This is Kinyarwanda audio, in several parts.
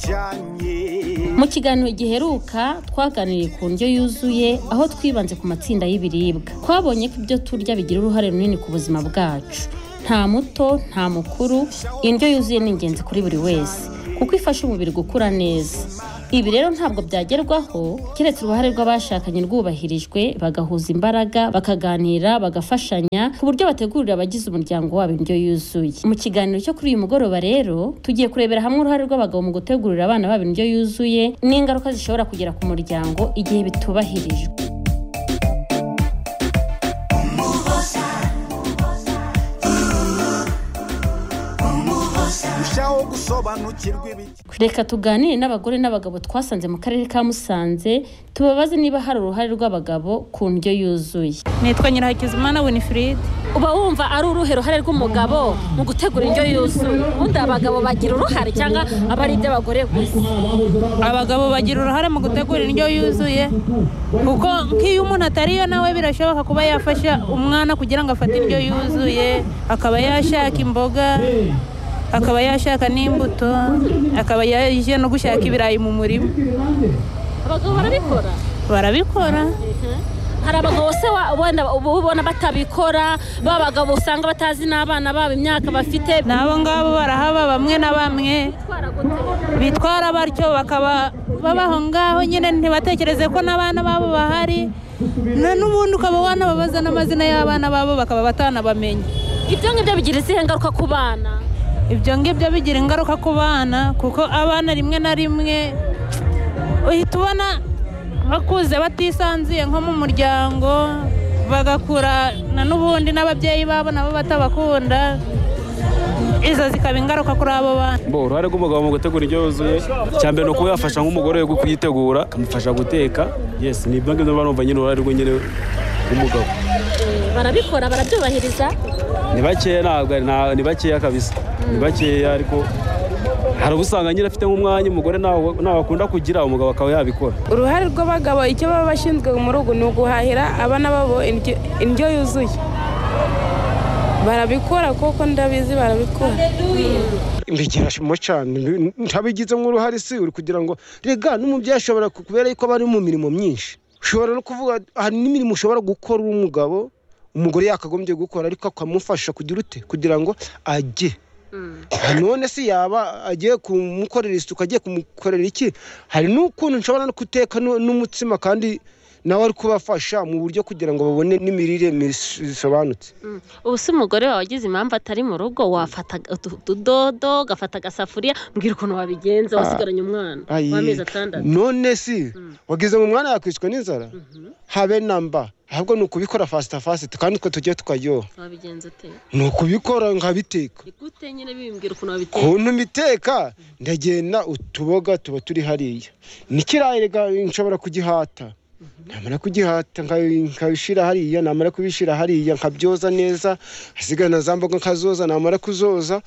rw'ibijyanye mu kiganiro giheruka twaganiriye ku ndyo yuzuye aho twibanze ku matsinda y'ibiribwa twabonye ko ibyo turya bigira uruhare runini ku buzima bwacu nta muto nta mukuru indyo yuzuye ni ingenzi kuri buri wese kuko ifasha umubiri gukura neza ibi rero ntabwo byagerwaho keretse uruhare rw'abashakanye rwubahirijwe bagahuza imbaraga bakaganira bagafashanya ku buryo bategurira abagize umuryango wabo indyo yuzuye mu kiganiro cyo kuri uyu mugoroba rero tugiye kurebera hamwe uruhare rw'abagabo mu gutegurira abana babo indyo yuzuye n'ingaruka zishobora kugera ku muryango igihe bitubahirijwe rushaho gusobanukirwa ibijyanye reka tuganire n'abagore n'abagabo twasanze mu karere ka musanze tubabaze niba hari uruhare rw'abagabo ku ndyo yuzuye nitwa nyirahakizimana winifred uba wumva ari uruhe ruhare rw'umugabo mu gutegura indyo yuzuye ubundi abagabo bagira uruhare cyangwa aba ari iby'abagore gusa abagabo bagira uruhare mu gutegura indyo yuzuye kuko nk'iyo umuntu atariyo nawe birashoboka kuba yafasha umwana kugira ngo afate indyo yuzuye akaba yashaka imboga akaba yashaka n'imbuto akaba yaje no gushaka ibirayi mu murima abagabo barabikora barabikora hari abagabo se wa- wenda uba ubona batabikora b'abagabo usanga batazi n'abana babo imyaka bafite n'abo ngabo barahaba bamwe na bamwe bitwara batyo bakaba babaho ngaho nyine ntibatekereze ko n'abana babo bahari na n'ubundi ukaba wanababaza n'amazina y'abana babo bakaba batanabamenya ibyo ngibyo bigira izihe ngaruka ku bana ibyo ngibyo bigira ingaruka ku bana kuko abana rimwe na rimwe uhita ubona bakuze batisanzuye nko mu muryango bagakura na n'ubundi n'ababyeyi babo nabo batabakunda izo zikaba ingaruka kuri abo bana Bo, uruhare rw'umugabo mu gutegura indyo yuzuye icya mbere ni ukuba yafasha nk'umugore we kuyitegura akamufasha guteka yes ni ibyo ngibyo mba numva nyine uruhare rwe nyine rw'umugabo barabikora barabyubahiriza ni bakeya ntabwo ari- nta- ni bakeya kabisa ni bakeya ariko hari uba usanga nyine afite nk'umwanya umugore ntawo ntawo akunda kugira umugabo akaba yabikora uruhare rw'abagabo icyo baba bashinzwe muri ugu ni uguhahira abana babo indyo- indyo yuzuye barabikora kuko ndabizi barabikora bigira shimo cyane Mbi- ntabigizemo uruhare si uri kugira ngo rega n'umubyeyi ashobora ku- kubera yuko aba ari mu mirimo myinshi ushobora no kuvuga hari n'imirimo ushobora gukora umugabo umugore yakagombye gukora ariko akamufasha kugira ute kugira ngo ajye none se yaba agiye kumukorera isuku agiye kumukorera iki hari n'ukuntu nshobora no guteka nu- n'umutsima kandi nawe ari kubafasha mu buryo kugira ngo babone n'imirire mis- bisobanutse ubu se umugore wawe wagize impamvu atari mu rugo wafata utu- utudodo ugafata agasafuriya mbwira ukuntu wabigenza wasigaranye umwana Ayi, w'amezi atandatu none si wagize mu mwana yakwiswe n'inzara habe na mba ahubwo ni ukubikora fasita fasita kandi utwo tujye tukaryoha wabigenza ute ni ukubikora nkabiteka ni gute nyine bimbwira ukuntu wabiteye ukuntu mbiteka ndagenda utuboga tuba turi hariya n'ikirayi rega nshobora kugihata namara kugihata nka- nkabishyira hariya namara kubishyira hariya nkabyoza neza hasigaye na za mboga nkazoza namara kuzoza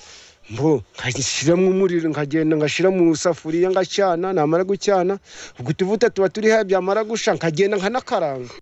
mbo nkashyiramo umuriro nkagenda ngashyira mu safuriya ngacana namara gucyana ubwo utuvuta tuba turi hariya byamara gusha nkagenda nkanakaranga